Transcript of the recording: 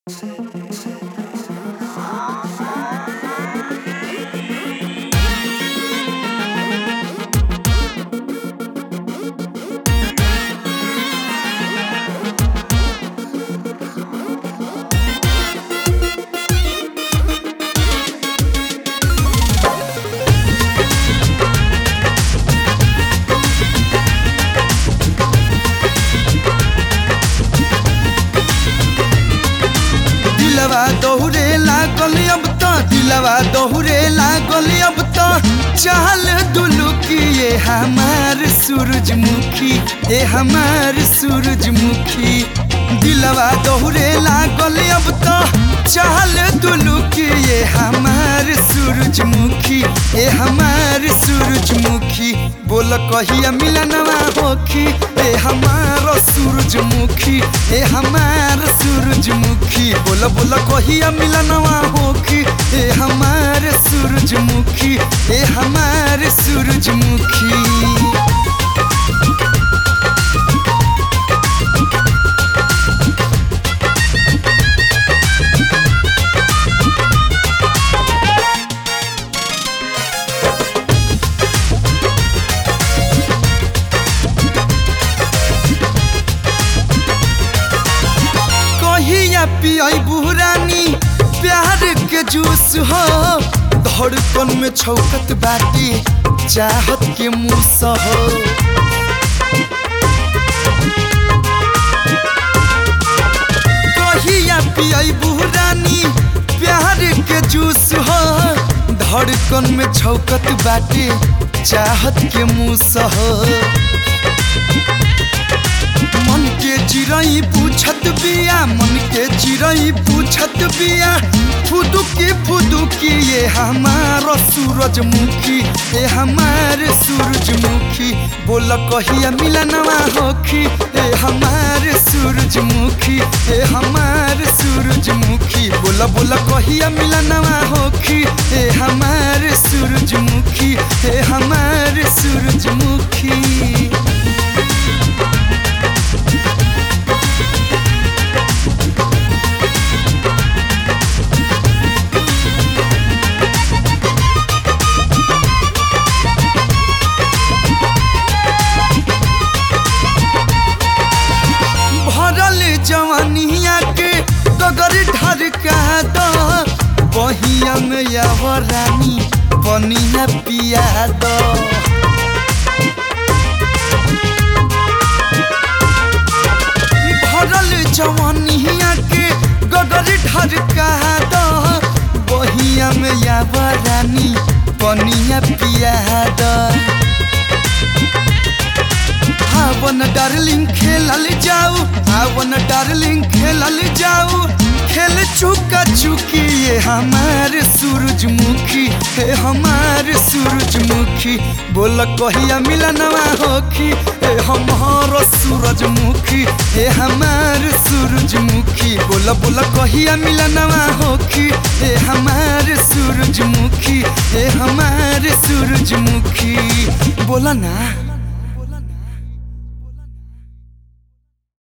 दिलवा दोहरे लागल अब तो दिलवा दोहरे लागल अब तो चाल दुलुकी ये हमार सूरजमुखी ए हमार सूरजमुखी दिलवा दोहरे लागल अब तो चाल दुलुकी ये हमार सूरजमुखी ए हमार सूरजमुखी बोल कहिया मिलनवा होखी ए हमार सूरजमुखी ए हमार सूरजमुखी बोल बोल कहिया मिलनवा होखी ए हमार सूरजमुखी ए हमार सूरजमुखी कहिया पियाई बुरानी प्यार के जूस हो धड़कन में छौकत बाटी चाहत के मूस हो कहिया पियाई बुरानी प्यार के जूस हो धड़कन में छौकत बाटी चाहत के मूस हो मन के चिड़ई पूछत बिया मन के चिड़ई पूछत बिया फुदुकी फुदुकी ये हमार सूरजमुखी ए हमार सूरजमुखी बोल कहिया मिलनवा होखी ए हमार सूरजमुखी ए हमार सूरजमुखी बोल बोल कहिया मिलनवा होखी ए हमार सूरजमुखी ए हमार सूरजमुखी भरल जवानिया के गगर ढरका दो बहिया में रानी बनिया पिया दो भरल जवानिया के गगर ढरका दो बहिया में रानी बनिया पिया दो आवन डार्लिंग खेलल जाऊ आवन डार्लिंग खेलल जाऊ खेल चुका चुकी ये हमार सूरजमुखी हे हमार सूरजमुखी बोल कहिया मिलनवा होखी हे हमार सूरजमुखी हे हमार सूरजमुखी बोल बोल कहिया मिलनवा होखी हे हमार सूरजमुखी हे हमार सूरजमुखी बोला ना